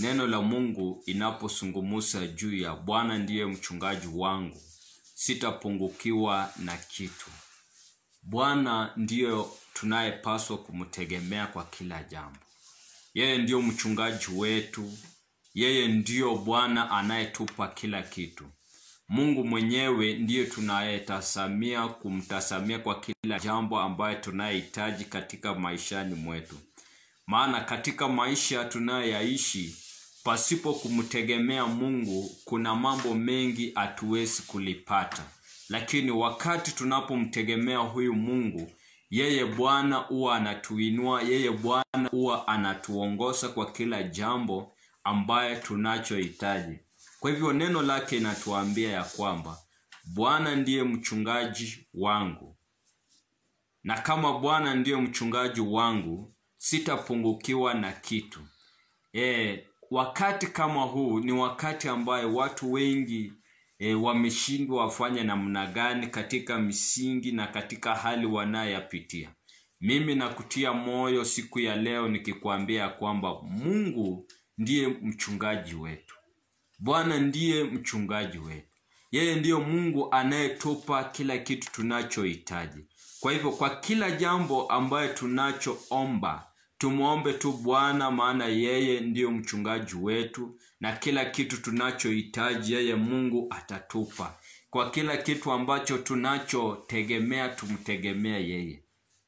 neno la Mungu inaposungumusa juu ya Bwana ndiye mchungaji wangu, sitapungukiwa na kitu. Bwana ndiyo tunayepaswa kumtegemea kwa kila jambo. Yeye ndiyo mchungaji wetu, yeye ndiyo Bwana anayetupa kila kitu. Mungu mwenyewe ndiye tunayetasamia kumtasamia kwa kila jambo ambayo tunayehitaji katika maishani mwetu. Maana katika maisha tunayoyaishi pasipo kumtegemea Mungu, kuna mambo mengi hatuwezi kulipata, lakini wakati tunapomtegemea huyu Mungu, yeye Bwana huwa anatuinua, yeye Bwana huwa anatuongoza kwa kila jambo ambaye tunachohitaji. Kwa hivyo neno lake inatuambia ya kwamba Bwana ndiye mchungaji wangu, na kama Bwana ndiye mchungaji wangu sitapungukiwa na kitu. E, wakati kama huu ni wakati ambayo watu wengi e, wameshindwa wafanye namna gani katika misingi na katika hali wanayoyapitia. Mimi nakutia moyo siku ya leo nikikwambia kwamba Mungu ndiye mchungaji wetu. Bwana ndiye mchungaji wetu. Yeye ndiyo Mungu anayetupa kila kitu tunachohitaji. Kwa hivyo kwa kila jambo ambayo tunachoomba tumwombe tu Bwana, maana yeye ndiyo mchungaji wetu, na kila kitu tunachohitaji yeye Mungu atatupa. Kwa kila kitu ambacho tunachotegemea tumtegemea yeye.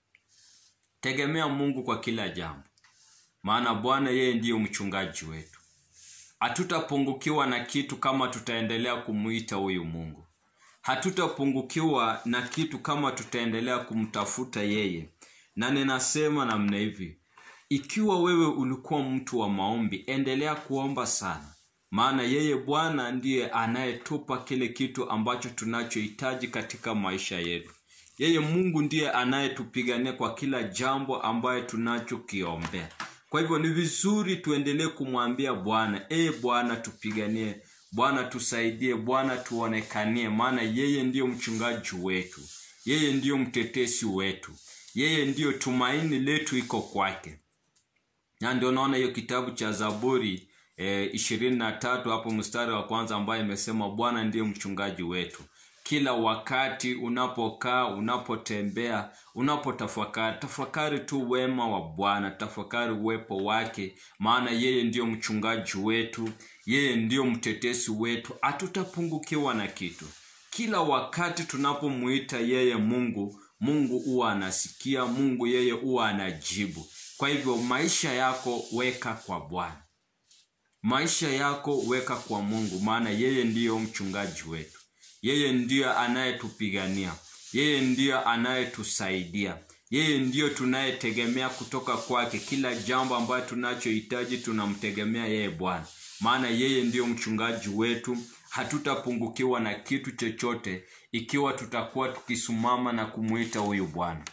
Tegemea Mungu kwa kila jambo, maana Bwana yeye ndiyo mchungaji wetu. Hatutapungukiwa na kitu kama tutaendelea kumuita huyu Mungu. Hatutapungukiwa na kitu kama tutaendelea kumtafuta yeye. Na ninasema namna hivi, ikiwa wewe ulikuwa mtu wa maombi, endelea kuomba sana, maana yeye Bwana ndiye anayetupa kile kitu ambacho tunachohitaji katika maisha yetu. Yeye Mungu ndiye anayetupigania kwa kila jambo ambayo tunachokiombea. Kwa hivyo ni vizuri tuendelee kumwambia Bwana, ee Bwana tupiganie, Bwana tusaidie, Bwana tuonekanie, maana yeye ndiyo mchungaji wetu, yeye ndiyo mtetesi wetu, yeye ndiyo tumaini letu iko kwake. Na ndio naona hiyo kitabu cha Zaburi ishirini na tatu hapo mstari wa kwanza ambayo imesema Bwana ndiye mchungaji wetu. Kila wakati unapokaa, unapotembea, unapotafakari, tafakari tu wema wa Bwana, tafakari uwepo wake, maana yeye ndiyo mchungaji wetu, yeye ndiyo mtetesi wetu, hatutapungukiwa na kitu. Kila wakati tunapomuita yeye Mungu, Mungu huwa anasikia, Mungu yeye huwa anajibu. Kwa hivyo maisha yako weka kwa Bwana, maisha yako weka kwa Mungu, maana yeye ndiyo mchungaji wetu. Yeye ndiyo anayetupigania, yeye ndiyo anayetusaidia, yeye ndiyo tunayetegemea kutoka kwake. Kila jambo ambayo tunachohitaji tunamtegemea yeye Bwana, maana yeye ndiyo mchungaji wetu. Hatutapungukiwa na kitu chochote ikiwa tutakuwa tukisimama na kumwita huyu Bwana.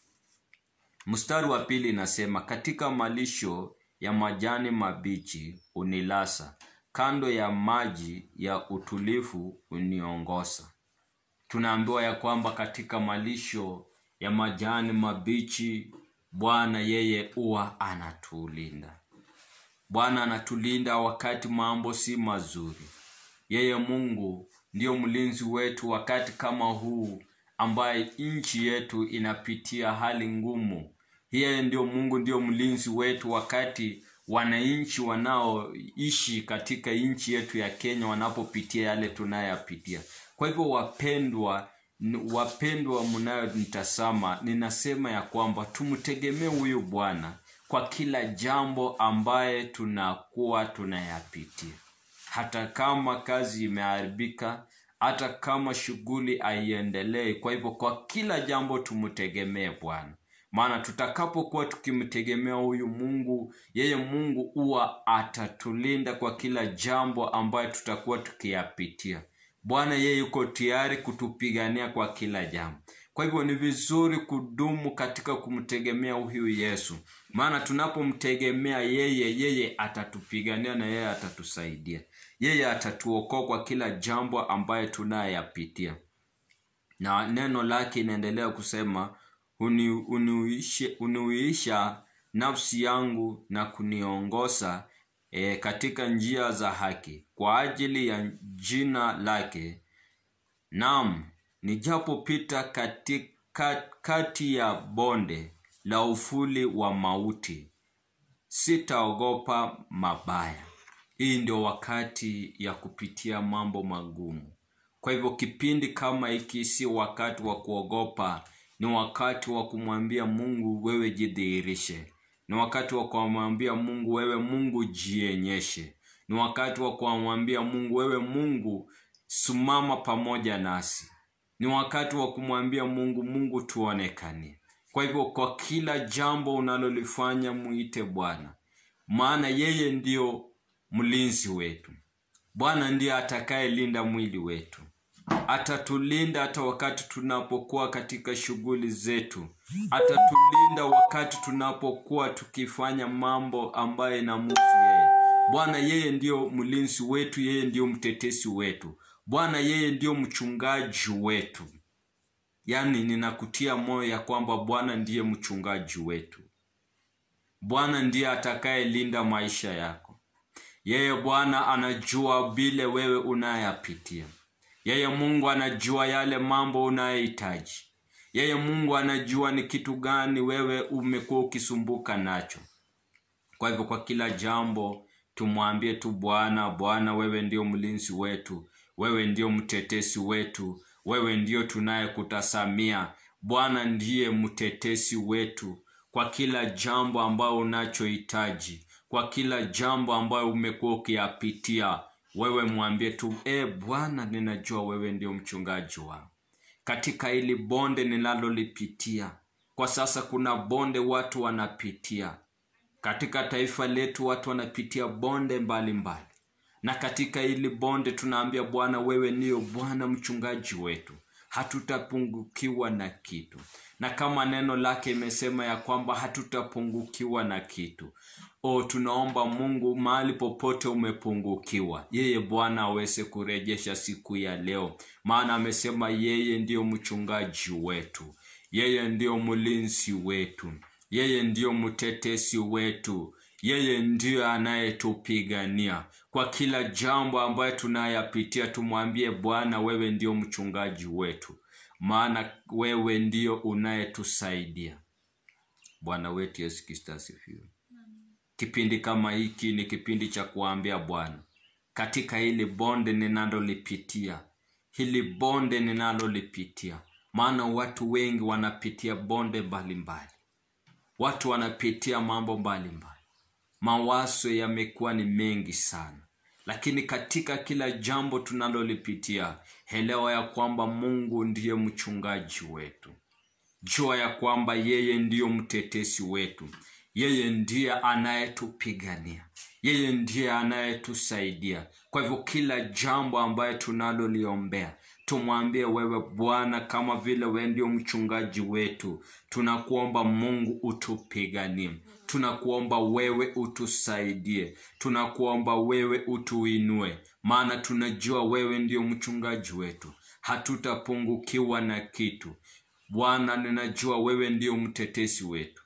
Mstari wa pili inasema, katika malisho ya majani mabichi unilasa kando ya maji ya utulivu uniongoza. Tunaambiwa ya kwamba katika malisho ya majani mabichi Bwana yeye huwa anatulinda. Bwana anatulinda wakati mambo si mazuri. Yeye Mungu ndiyo mlinzi wetu wakati kama huu ambaye nchi yetu inapitia hali ngumu. Yeye ndiyo Mungu ndiyo mlinzi wetu wakati wananchi wanaoishi katika nchi yetu ya Kenya wanapopitia yale tunayoyapitia. Kwa hivyo, wapendwa, wapendwa mnayonitazama, ninasema ya kwamba tumtegemee huyu Bwana kwa kila jambo ambaye tunakuwa tunayapitia, hata kama kazi imeharibika, hata kama shughuli haiendelei. Kwa hivyo, kwa kila jambo tumtegemee Bwana maana tutakapokuwa tukimtegemea huyu Mungu, yeye Mungu huwa atatulinda kwa kila jambo ambayo tutakuwa tukiyapitia. Bwana yeye yuko tayari kutupigania kwa kila jambo. Kwa hivyo ni vizuri kudumu katika kumtegemea huyu Yesu, maana tunapomtegemea yeye, yeye atatupigania na yeye atatusaidia, yeye atatuokoa kwa kila jambo ambayo tunayapitia. Na neno lake inaendelea kusema Uni, uniuishe, uniuisha nafsi yangu na kuniongoza e, katika njia za haki kwa ajili ya jina lake Naam, nijapopita katika kati ya bonde la ufuli wa mauti, sitaogopa mabaya. Hii ndio wakati ya kupitia mambo magumu. Kwa hivyo kipindi kama hiki si wakati wa kuogopa, ni wakati wa kumwambia Mungu, wewe jidhihirishe. Ni wakati wa kumwambia Mungu, wewe Mungu jionyeshe. Ni wakati wa kumwambia Mungu, wewe Mungu simama pamoja nasi. Ni wakati wa kumwambia Mungu, Mungu tuonekanie. Kwa hivyo kwa kila jambo unalolifanya muite Bwana, maana yeye ndiyo mlinzi wetu. Bwana ndiye atakayelinda mwili wetu, atatulinda hata wakati tunapokuwa katika shughuli zetu, atatulinda wakati tunapokuwa tukifanya mambo ambayo inamuhusu yeye. Bwana yeye ndiyo mlinzi wetu, yeye ndiyo mtetesi wetu. Bwana yeye ndiyo mchungaji wetu. Yaani, ninakutia moyo ya kwamba Bwana ndiye mchungaji wetu. Bwana ndiye atakayelinda maisha yako. Yeye Bwana anajua vile wewe unayapitia. Yeye Mungu anajua yale mambo unayohitaji. Yeye Mungu anajua ni kitu gani wewe umekuwa ukisumbuka nacho. Kwa hivyo, kwa kila jambo tumwambie tu Bwana, Bwana wewe ndio mlinzi wetu, wewe ndio mtetesi wetu, wewe ndio tunayekutasamia. Bwana ndiye mtetesi wetu kwa kila jambo ambayo unachohitaji, kwa kila jambo ambayo umekuwa ukiyapitia. Wewe mwambie tu, e Bwana, ninajua wewe ndio mchungaji wangu katika hili bonde ninalolipitia kwa sasa. Kuna bonde watu wanapitia katika taifa letu, watu wanapitia bonde mbalimbali mbali. Na katika hili bonde tunaambia Bwana, wewe ndiyo Bwana mchungaji wetu, hatutapungukiwa na kitu. Na kama neno lake imesema ya kwamba hatutapungukiwa na kitu. O, tunaomba Mungu, mahali popote umepungukiwa, yeye Bwana aweze kurejesha siku ya leo, maana amesema yeye ndiyo mchungaji wetu, yeye ndiyo mlinzi wetu, yeye ndiyo mtetesi wetu, yeye ndiyo anayetupigania kwa kila jambo ambayo tunayapitia. Tumwambie Bwana, wewe ndiyo mchungaji wetu, maana wewe ndiyo unayetusaidia. Bwana wetu Yesu Kristo asifiwe. Kipindi kama hiki ni kipindi cha kuambia Bwana, katika hili bonde ninalolipitia, hili bonde ninalolipitia, maana watu wengi wanapitia bonde mbalimbali, watu wanapitia mambo mbalimbali, mawazo yamekuwa ni mengi sana, lakini katika kila jambo tunalolipitia, elewa ya kwamba Mungu ndiye mchungaji wetu. Jua ya kwamba yeye ndiyo mtetesi wetu, yeye ndiye anayetupigania, yeye ndiye anayetusaidia. Kwa hivyo kila jambo ambayo tunaloliombea tumwambie wewe Bwana, kama vile wewe ndio mchungaji wetu, tunakuomba Mungu utupiganie, tunakuomba wewe utusaidie, tunakuomba wewe utuinue, maana tunajua wewe ndio mchungaji wetu, hatutapungukiwa na kitu. Bwana, ninajua wewe ndio mtetesi wetu.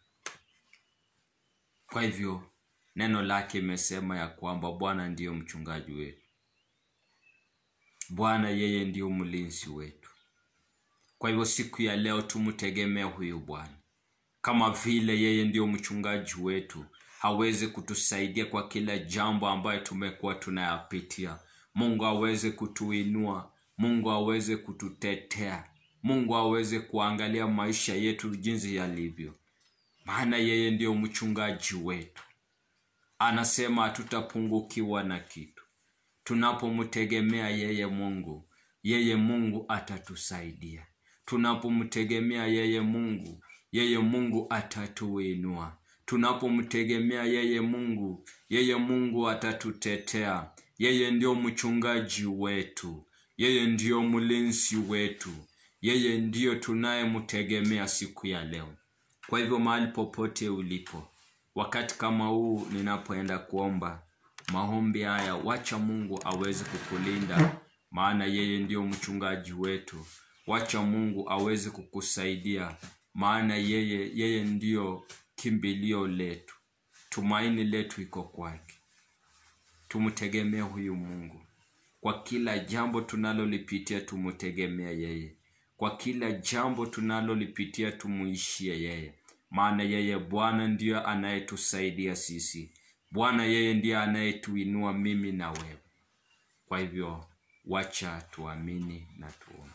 Kwa hivyo neno lake imesema ya kwamba Bwana ndiyo mchungaji wetu, Bwana yeye ndiyo mlinzi wetu. Kwa hivyo siku ya leo tumtegemea huyu Bwana, kama vile yeye ndiyo mchungaji wetu, hawezi kutusaidia kwa kila jambo ambayo tumekuwa tunayapitia. Mungu aweze kutuinua, Mungu aweze kututetea, Mungu aweze kuangalia maisha yetu jinsi yalivyo, maana yeye ndiyo mchungaji wetu. Anasema hatutapungukiwa na kitu tunapomtegemea yeye Mungu. Yeye Mungu atatusaidia tunapomtegemea yeye Mungu. Yeye Mungu atatuinua tunapomtegemea yeye Mungu. Yeye Mungu atatutetea. Yeye ndio mchungaji wetu, yeye ndiyo mlinzi wetu, yeye ndiyo tunayemtegemea siku ya leo. Kwa hivyo mahali popote ulipo, wakati kama huu ninapoenda kuomba maombi haya, wacha Mungu aweze kukulinda, maana yeye ndiyo mchungaji wetu. Wacha Mungu aweze kukusaidia, maana yeye yeye ndiyo kimbilio letu, tumaini letu iko kwake. tumtegemee huyu mungu kwa kila jambo tunalolipitia tumtegemea yeye kwa kila jambo tunalolipitia tumuishie yeye maana yeye bwana ndiyo anayetusaidia sisi bwana yeye ndiye anayetuinua mimi na wewe kwa hivyo wacha tuamini na tuombe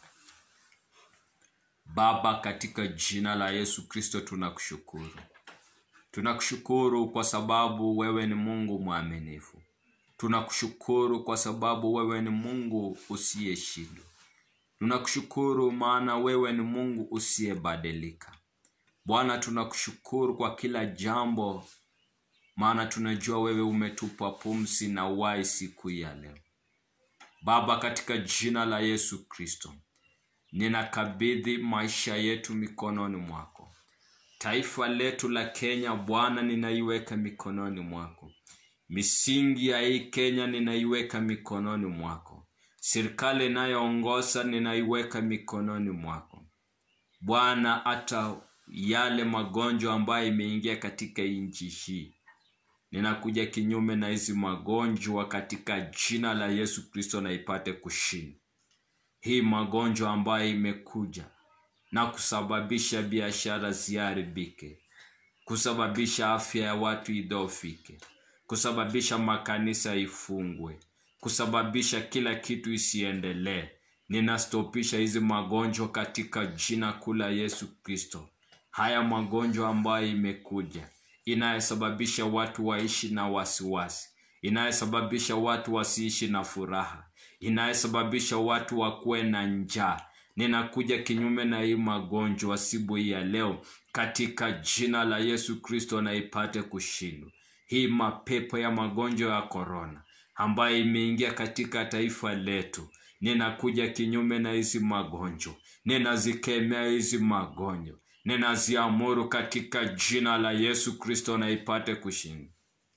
baba katika jina la yesu kristo tunakushukuru tunakushukuru kwa sababu wewe ni mungu mwaminifu tunakushukuru kwa sababu wewe ni mungu usiyeshindwa tunakushukuru maana wewe ni mungu usiyebadilika bwana tunakushukuru kwa kila jambo maana tunajua wewe umetupa pumsi na uhai siku hii ya leo baba katika jina la yesu kristo ninakabidhi maisha yetu mikononi mwako taifa letu la kenya bwana ninaiweka mikononi mwako misingi ya hii kenya ninaiweka mikononi mwako serikali inayoongoza ninaiweka mikononi mwako bwana hata yale magonjwa ambayo imeingia katika nchi hii ninakuja kinyume na hizi magonjwa katika jina la yesu kristo na ipate kushinda hii magonjwa ambayo imekuja na kusababisha biashara ziharibike kusababisha afya ya watu idhofike kusababisha makanisa ifungwe kusababisha kila kitu isiendelee ninastopisha hizi magonjwa katika jina kuu la yesu kristo haya magonjwa ambayo imekuja inayosababisha watu waishi na wasiwasi inayosababisha watu wasiishi na furaha inayosababisha watu wakuwe na njaa ninakuja kinyume na hii magonjwa sibu hii ya leo katika jina la yesu kristo na ipate kushindwa hii mapepo ya magonjwa ya korona ambayo imeingia katika taifa letu ninakuja kinyume na hizi magonjwa ninazikemea hizi magonjwa ninaziamuru katika jina la yesu kristo na ipate kushinda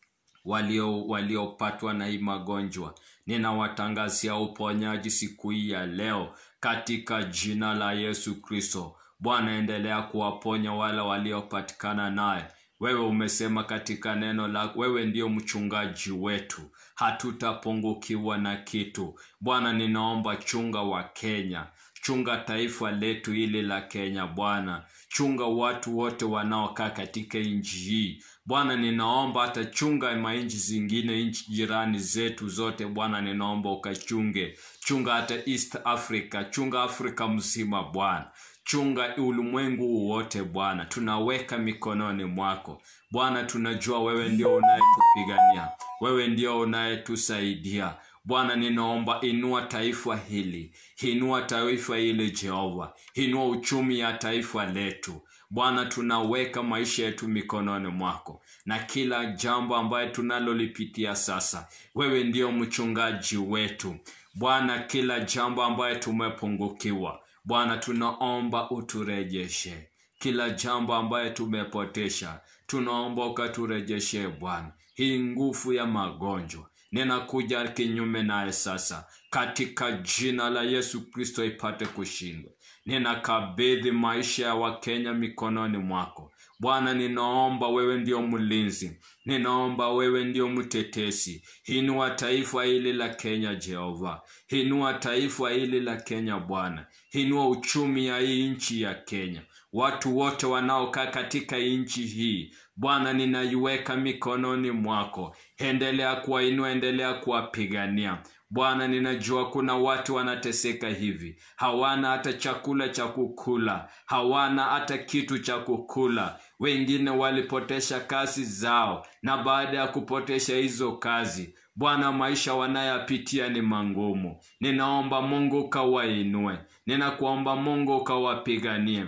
walio waliopatwa na hii magonjwa ninawatangazia uponyaji siku hii ya leo katika jina la yesu kristo bwana endelea kuwaponya wale waliopatikana naye wewe umesema katika neno la wewe ndio mchungaji wetu hatutapungukiwa na kitu bwana ninaomba chunga wa kenya chunga taifa letu hili la kenya bwana chunga watu wote wanaokaa katika nchi hii bwana ninaomba hata chunga manchi zingine nchi jirani zetu zote bwana ninaomba ukachunge chunga hata east africa chunga afrika mzima bwana chunga ulimwengu wote bwana tunaweka mikononi mwako bwana tunajua wewe ndio unayetupigania wewe ndio unayetusaidia bwana ninaomba inua taifa hili inua taifa hili jehova inua uchumi ya taifa letu bwana tunaweka maisha yetu mikononi mwako na kila jambo ambayo tunalolipitia sasa wewe ndio mchungaji wetu bwana kila jambo ambayo tumepungukiwa bwana tunaomba uturejeshe kila jambo ambayo tumepotesha tunaomba ukaturejeshe bwana hii nguvu ya magonjwa ninakuja kinyume naye sasa katika jina la yesu kristo ipate kushindwa ninakabidhi maisha ya wakenya mikononi mwako bwana ninaomba wewe ndio mlinzi ninaomba wewe ndio mtetesi hinua taifa hili la kenya jehova hinua taifa hili la kenya bwana hinua uchumi ya hii nchi ya kenya watu wote wanaokaa katika nchi hii bwana ninaiweka mikononi mwako endelea kuwainua endelea kuwapigania bwana ninajua kuna watu wanateseka hivi hawana hata chakula cha kukula hawana hata kitu cha kukula wengine walipotesha kazi zao na baada ya kupotesha hizo kazi bwana maisha wanayapitia ni mangumu ninaomba mungu ukawainue ninakuomba mungu ukawapiganie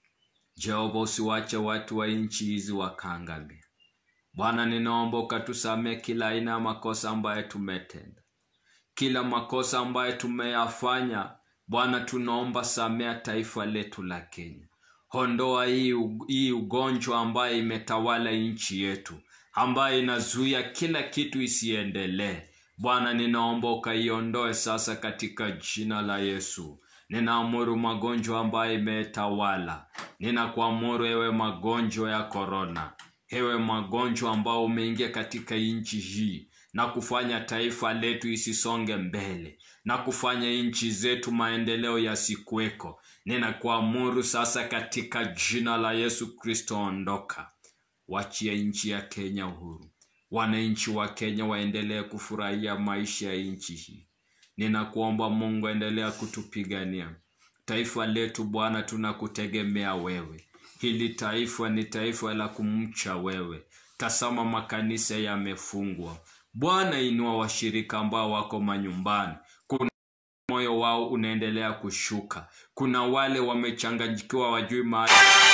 jehova usiwache watu wa nchi hizi wakaangamia bwana ninaomba ukatusamee kila aina ya makosa ambayo tumetenda kila makosa ambayo tumeyafanya bwana tunaomba samea taifa letu la kenya hondoa hii, hii ugonjwa ambayo imetawala nchi yetu ambayo inazuia kila kitu isiendelee bwana ninaomba ukaiondoe sasa katika jina la yesu ninaamuru magonjwa ambayo imetawala ninakuamuru ewe magonjwa ya korona hewe magonjwa ambao umeingia katika nchi hii na kufanya taifa letu isisonge mbele na kufanya nchi zetu maendeleo yasikuweko ninakuamuru sasa katika jina la yesu kristo ondoka wachie nchi ya kenya uhuru wananchi wa kenya waendelee kufurahia maisha ya nchi hii ninakuomba mungu endelea kutupigania taifa letu bwana tunakutegemea wewe hili taifa ni taifa la kumcha wewe tasama makanisa yamefungwa bwana inua washirika ambao wako manyumbani kuna moyo wao unaendelea kushuka kuna wale wamechanganyikiwa wajui mahali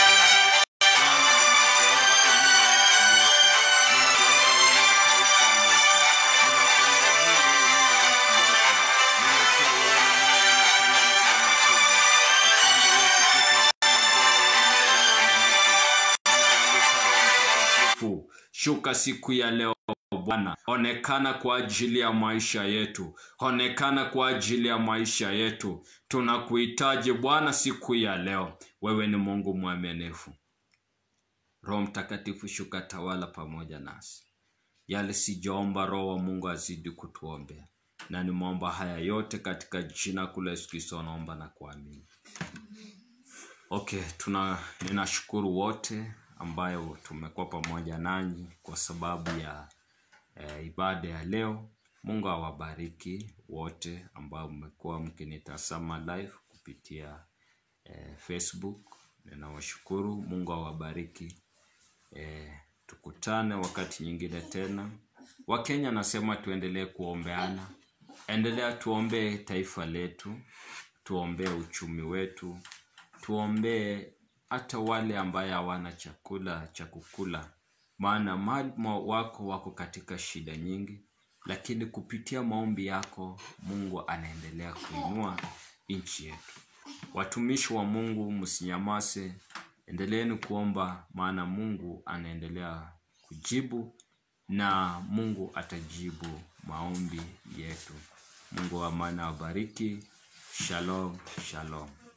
shuka siku ya leo bwana onekana kwa ajili ya maisha yetu onekana kwa ajili ya maisha yetu tunakuhitaji bwana siku ya leo wewe ni mungu mwaminifu roho mtakatifu shuka tawala pamoja nasi yale sijaomba roho wa mungu azidi kutuombea na nimeomba haya yote katika jina kula yesu kristo naomba na kuamini okay tuna ninashukuru wote ambayo tumekuwa pamoja nanyi kwa sababu ya e, ibada ya leo mungu awabariki wote ambao mmekuwa mkinitazama live kupitia e, facebook ninawashukuru mungu awabariki e, tukutane wakati nyingine tena wakenya nasema tuendelee kuombeana endelea tuombee taifa letu tuombee uchumi wetu tuombee hata wale ambaye hawana chakula cha kukula maana mali wako wako katika shida nyingi lakini kupitia maombi yako mungu anaendelea kuinua nchi yetu watumishi wa mungu msinyamase endeleeni kuomba maana mungu anaendelea kujibu na mungu atajibu maombi yetu mungu wa amani awabariki shalom shalom